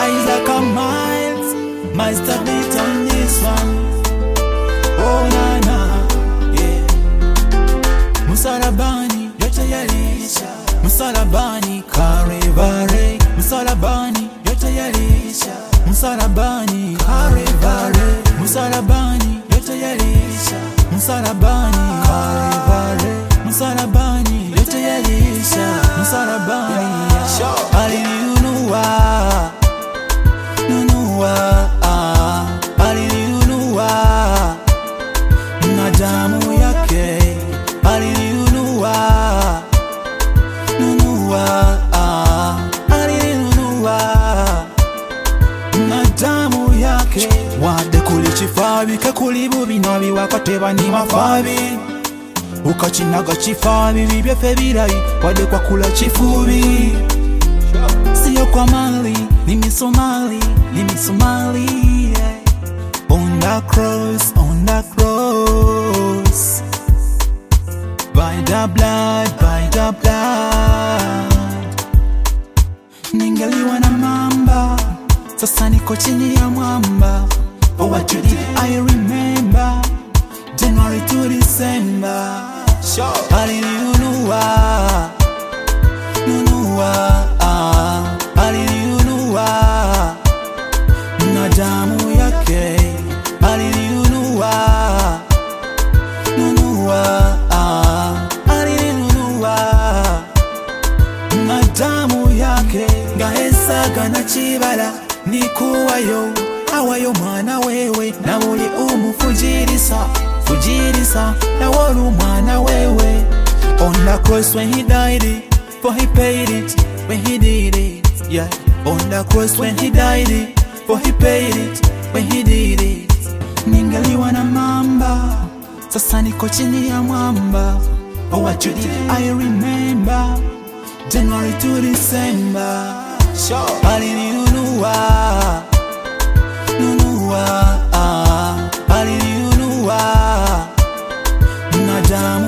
Isaac and Miles, Master beat on this one. Oh na na, yeah. Msalabani yote yalisha, msalabani Kalvari, msalabani yote yalisha, msalabani Kalvari, msalabani yote yalisha, msalabani Kalvari, msalabani yote yalisha, msalabani alinunua, nunua, ah, alinunua na damu yake alinunua, nunua, ah, alinunua na damu yake wadde kuli kifabi kekuli bubi nabiwakateba ni mafabi ukakinaga kifabi bibyeffe birayi wadde kwakula kifubi siyo kwa mali ni misomali ni misomali yeah. On the cross, on the cross By the blood, by the blood Ningeliwa na mamba Sasa niko chini ya mwamba Oh what you did, I remember January to December Alinunua Nunua ah, Alinunua na damu yake alinunua nunua ah, alinunua na damu yake ngahesaga na kibala nikuwayo awayo mwana wewe na buli umufujirisa fujirisa na woli umwana wewe on the cross when he died it, for he paid it when he did it yeah on the cross when he died it, for he paid it when he did it ningaliwa na mamba sasa niko chini ya mwamba oh what you did I remember January to December alinunua nunua ah, alinunua na damu